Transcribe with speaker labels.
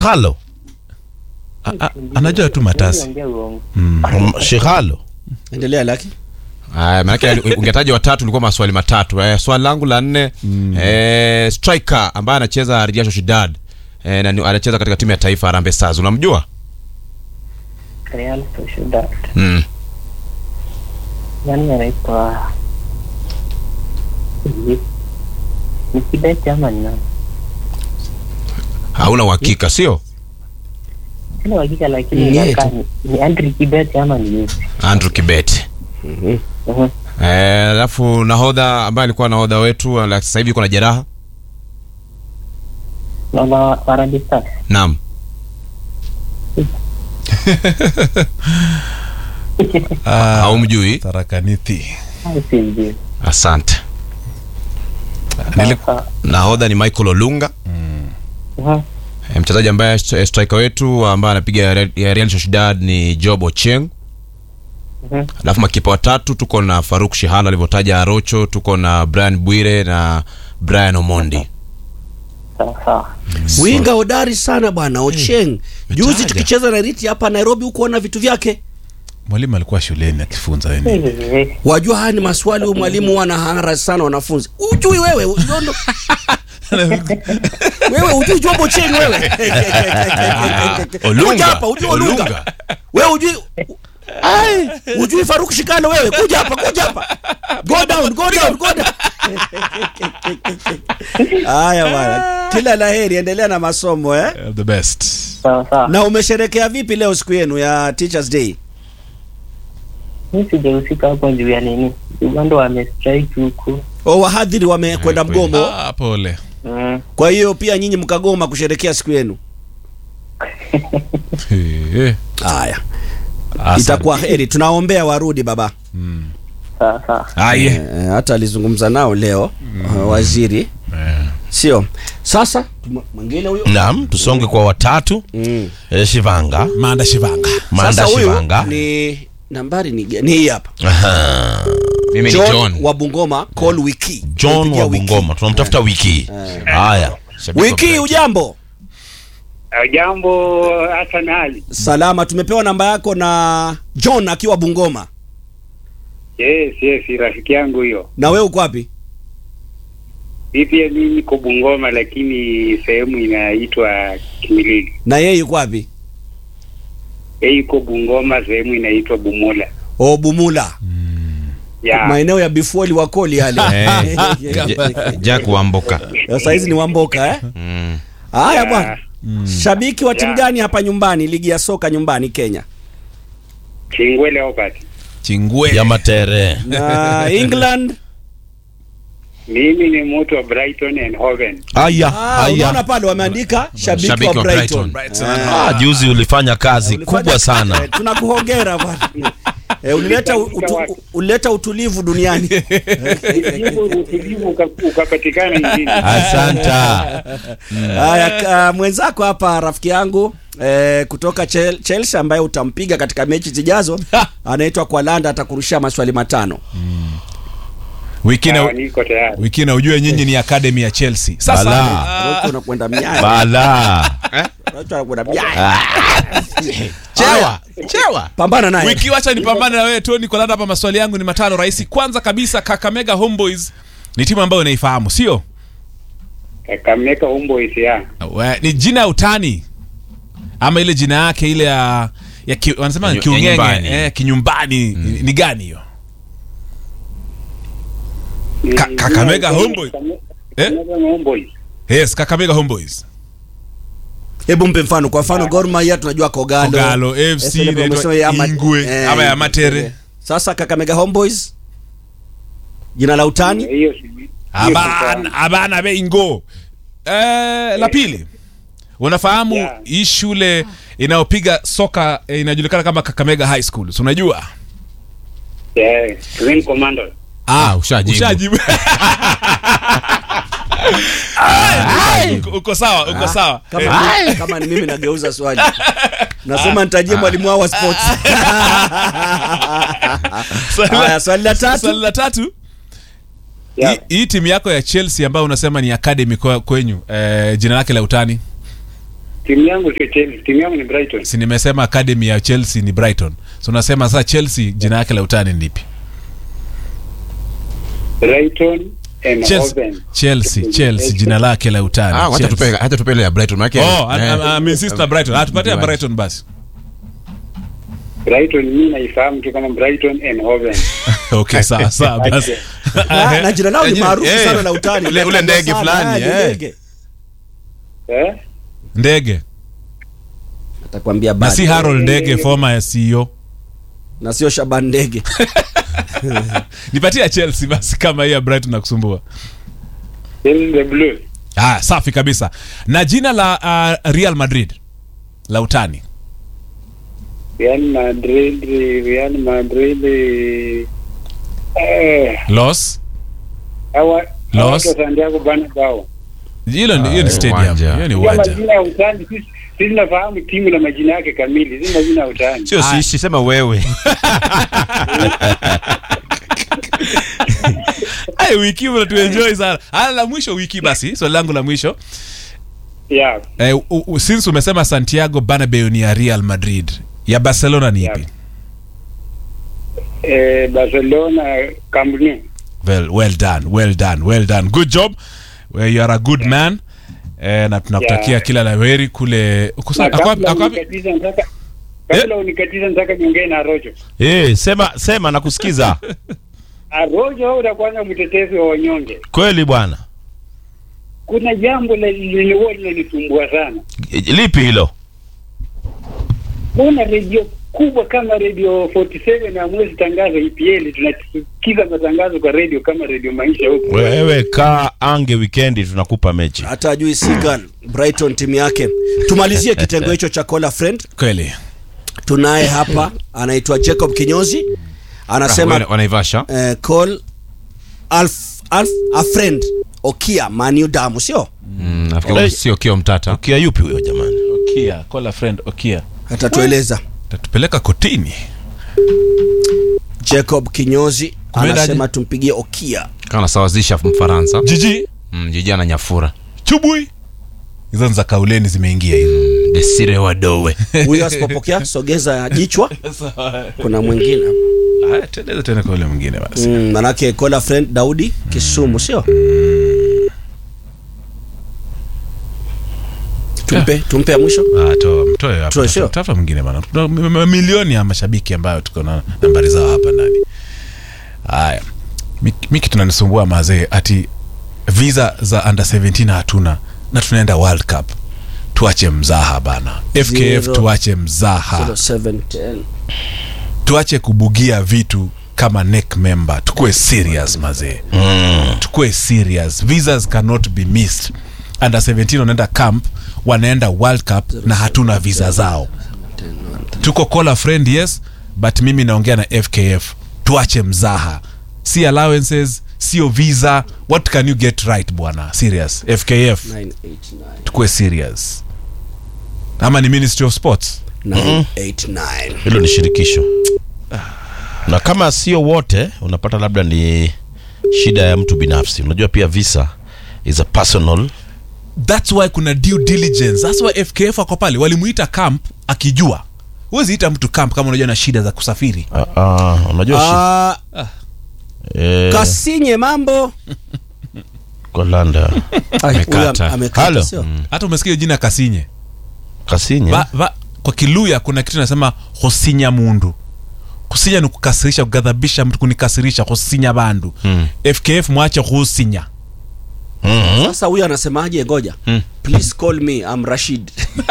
Speaker 1: Shikalo.
Speaker 2: A- a- anajua tu matasi
Speaker 3: Ongea uongo.
Speaker 2: mm.
Speaker 1: Mm, Shikalo.
Speaker 4: endelea laki
Speaker 5: Aya, maanake ungetaja watatu ulikuwa maswali matatu. Eh, swali langu la nne eh, striker ambaye anacheza Real Sociedad eh, na ni- anacheza katika timu ya taifa Harambee Stars. Unamjua?
Speaker 3: Real Sociedad.
Speaker 5: Mm.
Speaker 3: Nani anaitwa? Hivi. Ni Kibet ama ni nani?
Speaker 5: Hauna uhakika, sio?
Speaker 3: Sina uhakika lakini
Speaker 4: Ni
Speaker 3: inakaa ni- ni Andrew Kibet ama ni yupi?
Speaker 5: Andrew Kibet.
Speaker 3: Mhm.
Speaker 5: Eh, alafu nahodha ambaye alikuwa nahodha wetu ala- sasa hivi yuko na jeraha.
Speaker 3: Na wa Harambee Stars.
Speaker 5: Naam.
Speaker 2: Ah,
Speaker 5: Haumjui?
Speaker 2: tarakanithi
Speaker 3: Au sijui.
Speaker 5: Asante.
Speaker 2: Nili-
Speaker 3: Sawa.
Speaker 5: Nahodha ni Michael Olunga.
Speaker 3: Mhm.
Speaker 5: Eh, mchezaji ambaye st- striker wetu ambaye anapiga Real- ya Real Sociedad ni Job Ochieng.
Speaker 3: Mhm.
Speaker 5: Alafu makipa watatu tuko na Faruk Shihana alivyotaja Arocho, tuko na Brian Bwire na Brian Omondi.
Speaker 3: Sawa sawa.
Speaker 4: winga hodari sana bwana ocheng juzi
Speaker 5: Metaja.
Speaker 4: tukicheza na riti hapa nairobi hukuona vitu vyake
Speaker 2: mwalimu alikuwa shuleni akifunza wenyewe
Speaker 3: Hivi.
Speaker 4: wajua haya ni maswali huyu mwalimu huwa anahara sana wanafunzi ujui wewe ujondo wewe ujui jobo cheng wewe
Speaker 5: Olunga.
Speaker 4: kuja hapa ujui olunga
Speaker 5: Olunga.
Speaker 4: wewe ujui Ai, ujui faruk shikano wewe kuja hapa kuja hapa go down go down go down haya bwana kila laheri endelea na masomo eh
Speaker 2: the best
Speaker 3: Sawa sawa.
Speaker 4: na umesherekea vipi leo siku yenu ya teachers day
Speaker 3: Mimi sijahusika hapo juu ya nini. Uganda wamestrike huku.
Speaker 4: o wahadhiri wamekwenda
Speaker 5: kweli.
Speaker 4: mgomo
Speaker 2: ah, pole
Speaker 3: Mm.
Speaker 4: kwa hiyo pia nyinyi mkagoma kusherekea siku yenu
Speaker 2: Eh,
Speaker 4: haya
Speaker 2: asante.
Speaker 4: itakuwa heri tunaombea warudi baba
Speaker 3: Sawa sawa.
Speaker 2: Aye.
Speaker 4: Eh, hata alizungumza nao leo uh, waziri
Speaker 2: Eh.
Speaker 4: sio sasa tuma- mwingine huyo
Speaker 1: Naam, tusonge kwa watatu.
Speaker 4: mm.
Speaker 1: Eh, Shivanga.
Speaker 2: manda shivanga
Speaker 1: Manda
Speaker 4: sasa huyu
Speaker 1: Shivanga.
Speaker 4: ni nambari ni ni hii hapa
Speaker 1: Aha.
Speaker 5: Mimi ni
Speaker 4: John,
Speaker 5: John.
Speaker 4: wa Bungoma call wiki
Speaker 1: John
Speaker 4: Tumepigia
Speaker 1: wa
Speaker 4: wiki.
Speaker 1: Bungoma. Tunamtafuta wiki. Haya.
Speaker 5: Shabiki wa
Speaker 4: wiki
Speaker 5: Brighton.
Speaker 4: ujambo
Speaker 6: Jambo Hassan Ali.
Speaker 4: salama tumepewa namba yako na John akiwa Bungoma
Speaker 6: Yes, yes, rafiki yangu huyo.
Speaker 4: na wewe uko wapi
Speaker 6: Mimi pia mimi niko Bungoma lakini sehemu inaitwa Kimilili.
Speaker 4: na yeye yuko wapi
Speaker 6: Yeye yuko Bungoma sehemu inaitwa Bumula.
Speaker 4: o Bumula
Speaker 6: Ya.
Speaker 4: maeneo ya bifuoli wakoli yale
Speaker 5: Eh, Ja- Jack Wamboka.
Speaker 4: sasa hizi ni wamboka eh
Speaker 5: Mm.
Speaker 4: haya
Speaker 6: Ya.
Speaker 4: bwana shabiki wa timu
Speaker 6: Ya.
Speaker 4: gani hapa nyumbani ligi ya soka nyumbani Kenya
Speaker 6: Chingwele Obat.
Speaker 2: chingwe
Speaker 1: Ya matere.
Speaker 4: na England
Speaker 6: Mimi ni mtu wa Brighton and Hoven.
Speaker 1: Aya,
Speaker 4: ah, unaona
Speaker 1: aya.
Speaker 4: pale wameandika shabiki,
Speaker 5: Shabiki
Speaker 4: wa
Speaker 5: wa
Speaker 4: Brighton,
Speaker 5: Brighton.
Speaker 1: Ah, juzi ulifanya kazi
Speaker 4: Ulifanya-
Speaker 1: kubwa sana.
Speaker 4: Eh, tunakuhongera bwana eh, ulileta utu, ulileta utulivu duniani
Speaker 6: Utulivu utulivu uka- ukapatikana nchini.
Speaker 1: Asanta.
Speaker 4: haya ka- mwenzako hapa rafiki yangu eh, kutoka Chel- Chelsea ambaye utampiga katika mechi zijazo anaitwa Kwalanda atakurushia maswali matano
Speaker 2: wiki
Speaker 6: Sawa,
Speaker 2: na
Speaker 6: niko tayari.
Speaker 2: wiki na ujue nyinyi ni academy ya chelsea sasa
Speaker 1: Bala.
Speaker 4: Rocho unakwenda miaya
Speaker 1: Bala.
Speaker 4: Rocho anakwenda miaya
Speaker 1: Chewa. Chewa.
Speaker 4: pambana naye
Speaker 2: wiki wacha nipambane na wewe toni kolanda hapa maswali yangu ni matano rahisi kwanza kabisa kakamega homeboys ni timu ambayo unaifahamu sio
Speaker 6: Kakamega Homeboys ya.
Speaker 2: We- ni jina ya utani ama ile jina yake ile ya ya ki, wanasema
Speaker 5: Ya nyu- ya
Speaker 2: kiungenge
Speaker 5: nyumbani.
Speaker 2: eh, kinyumbani ni, ni gani hiyo
Speaker 6: Ni-
Speaker 2: Ka- Kakamega Homeboys.
Speaker 6: Kakamega
Speaker 2: Eh?
Speaker 6: Homeboys.
Speaker 2: yes kakamega homeboys
Speaker 4: hebu mpe mfano kwa mfano Gor Mahia tunajua Kogalo
Speaker 2: Kogalo, FC,
Speaker 4: SLF
Speaker 2: inaitwa
Speaker 4: wamesema ya Ama-
Speaker 2: Ingwe, ama ya Matere.
Speaker 4: sasa Kakamega Homeboys jina la utani
Speaker 6: Hiyo si-
Speaker 2: abana abana beingo eh, la pili unafahamu
Speaker 6: Yeah.
Speaker 2: hii shule inayopiga soka eh, inajulikana kama kakamega high school si unajua
Speaker 6: Yeah, Green Commando.
Speaker 5: Ah, ushajibu.
Speaker 2: ushajibu Ai, uko- uko sawa uko sawa
Speaker 4: kama,
Speaker 2: Eh,
Speaker 4: mimi- kama ni mimi nageuza swali nasema nitajie mwalimu wao wa sports
Speaker 2: swali la-
Speaker 4: haya swali la
Speaker 2: swali
Speaker 4: tatu
Speaker 2: la tatu
Speaker 6: Yeah.
Speaker 2: hii- hii timu yako ya chelsea ambayo unasema ni academy kwa- kwenyu eh, jina lake la utani
Speaker 6: timu yangu sio Chelsea, timu yangu ni Brighton.
Speaker 2: si nimesema academy ya chelsea ni brighton so unasema sasa chelsea jina yake la utani ni lipi
Speaker 6: Brighton and
Speaker 2: chelsea,
Speaker 6: Hoven.
Speaker 2: chelsea, chelsea jina lake la utani
Speaker 5: Ah, wacha
Speaker 2: Chelsea.
Speaker 5: tupe hacha tupe ile ya Brighton maana
Speaker 2: Oh, I- I- I insist na Brighton. Ah, tupatie
Speaker 5: Viwanja.
Speaker 2: Brighton basi.
Speaker 6: Brighton mimi naifahamu tu kama Brighton and Hoven.
Speaker 2: Okay, sawa sawa basi.
Speaker 4: na, na jina lao ni
Speaker 5: Eh,
Speaker 4: maarufu
Speaker 5: eh,
Speaker 4: sana la utani
Speaker 5: ule- ule ndege
Speaker 4: Sana,
Speaker 5: fulani,
Speaker 4: eh, ni
Speaker 5: eh.
Speaker 4: ndege.
Speaker 6: Eh?
Speaker 2: Ndege.
Speaker 4: atakwambia
Speaker 2: Na
Speaker 4: bado.
Speaker 2: si Harold Ndege former CEO.
Speaker 4: na sio Shaban ndege
Speaker 2: Nipatie ya Chelsea basi kama hii ya Brighton nakusumbua.
Speaker 6: Chelsea the Blue.
Speaker 2: Ah, safi kabisa. Na jina la uh, Real Madrid la utani.
Speaker 6: Real Madrid, Real Madrid. Eh,
Speaker 2: Los.
Speaker 6: hawa
Speaker 2: Los.
Speaker 6: hawa Santiago Bernabeu.
Speaker 2: Hilo ni hiyo ni
Speaker 5: Ah,
Speaker 2: stadium.
Speaker 5: uwanja.
Speaker 2: Hiyo ni
Speaker 6: Hiyo
Speaker 2: uwanja.
Speaker 6: majina ya utani sisi sisi nafahamu timu na majina yake kamili, si majina ya utani.
Speaker 1: sio
Speaker 2: Ah.
Speaker 1: siishi sema wewe
Speaker 2: Ai wiki hii tuenjoy sana. Ah, la mwisho wiki basi. Swali langu la mwisho.
Speaker 6: Yeah.
Speaker 2: Eh, u, u, since umesema Santiago Bernabeu ni ya Real Madrid. Ya Barcelona ni
Speaker 6: Yeah.
Speaker 2: ipi?
Speaker 6: Eh, Barcelona Camp Nou.
Speaker 2: Well, well done, well done, well done. Good job. Well, you are a good man. Eh, na tunakutakia
Speaker 6: Yeah.
Speaker 2: kila la heri kule. Uko sa-
Speaker 6: Na
Speaker 2: ako-
Speaker 6: kabla
Speaker 2: ako-
Speaker 6: unikatiza nataka kabla unikatiza nataka niongee na Rojo.
Speaker 1: Eh, sema sema nakusikiza
Speaker 6: Rojo au utakuwa mtetezi wa wanyonge.
Speaker 1: kweli bwana
Speaker 6: Kuna jambo la- lililokuwa linanisumbua sana.
Speaker 1: lipi hilo
Speaker 6: Mbona redio kubwa kama redio 47 hamwezi tangaza EPL? Tunasikiza matangazo kwa redio kama redio Maisha huko.
Speaker 1: wewe kaa ange wikendi tunakupa mechi
Speaker 4: hata ajui Sigan Brighton timu yake tumalizie kitengo hicho cha call a friend
Speaker 2: kweli.
Speaker 4: tunaye hapa anaitwa Jacob Kinyozi anasema
Speaker 5: Wana- wanaivasha
Speaker 4: eh, call alf, alf, a friend Okia Manu damu sio
Speaker 5: Mm, nafikiri sio kio mtata
Speaker 1: kia yupi huyo jamani
Speaker 2: Okia, call a friend Okia.
Speaker 4: atatueleza
Speaker 2: Tatupeleka kotini.
Speaker 4: Jacob Kinyozi
Speaker 2: Kumendaje?
Speaker 4: anasema tumpigie Okia
Speaker 5: kama anasawazisha Mfaransa
Speaker 2: Jiji,
Speaker 5: mm, jiji ana nyafura
Speaker 2: chubui. Hizo ni za kauleni zimeingia hizo.
Speaker 5: Desire Wadowe
Speaker 4: huyo asipopokea sogeza jichwa kuna mwingine
Speaker 2: Haya, tuendeze tena kwa yule mwingine basi.
Speaker 4: mm, manake call a friend Daudi Kisumu sio tumpe tumpe ya mwisho
Speaker 2: Ah, toa mtoe hapa.
Speaker 4: Toe, sio?
Speaker 2: Tafuta mwingine bana. Tuna m- m- milioni ya mashabiki ambayo tuko na nambari zao hapa ndani. Haya. Miki miki tunanisumbua mazee ati visa za under 17 hatuna na tunaenda World Cup. Tuache mzaha bana. FKF
Speaker 4: Zero.
Speaker 2: tuache mzaha.
Speaker 4: 0710
Speaker 2: Tuache kubugia vitu kama neck member. Tukue serious mazee. Tukue serious. Visas cannot be missed. Under 17 wanaenda camp, wanaenda World Cup na hatuna visa zao. tuko call a friend yes but mimi naongea na fkf tuache mzaha si allowances sio visa what can you get right bwana serious fkf
Speaker 4: 989
Speaker 2: tukue serious ama ni ministry of sports
Speaker 4: 989
Speaker 1: hilo ni shirikisho na kama sio wote unapata labda ni shida ya mtu binafsi unajua pia visa is a personal
Speaker 2: thats why kuna due diligence thats why fkf ako pale walimuita camp akijua huwezi ita mtu camp kama unajua na shida za kusafiri
Speaker 1: uh, uh, unajua shi,
Speaker 4: Ah,
Speaker 1: eh,
Speaker 4: Kasinye mambo
Speaker 1: kwa landa
Speaker 4: Ai,
Speaker 5: Amekata.
Speaker 4: huyu am- amekata,
Speaker 1: Halo.
Speaker 4: sio?
Speaker 2: hata umesikia jina kasinye
Speaker 1: kasinye
Speaker 2: ba, ba, kwa kiluya kuna kitu nasema hosinya mundu kusinya ni kukasirisha kugadhabisha mtu kunikasirisha hosinya bandu
Speaker 5: Mm.
Speaker 2: fkf mwache husinya
Speaker 1: Mhm.
Speaker 4: sasa huyu anasemaje ngoja please call me I'm Rashid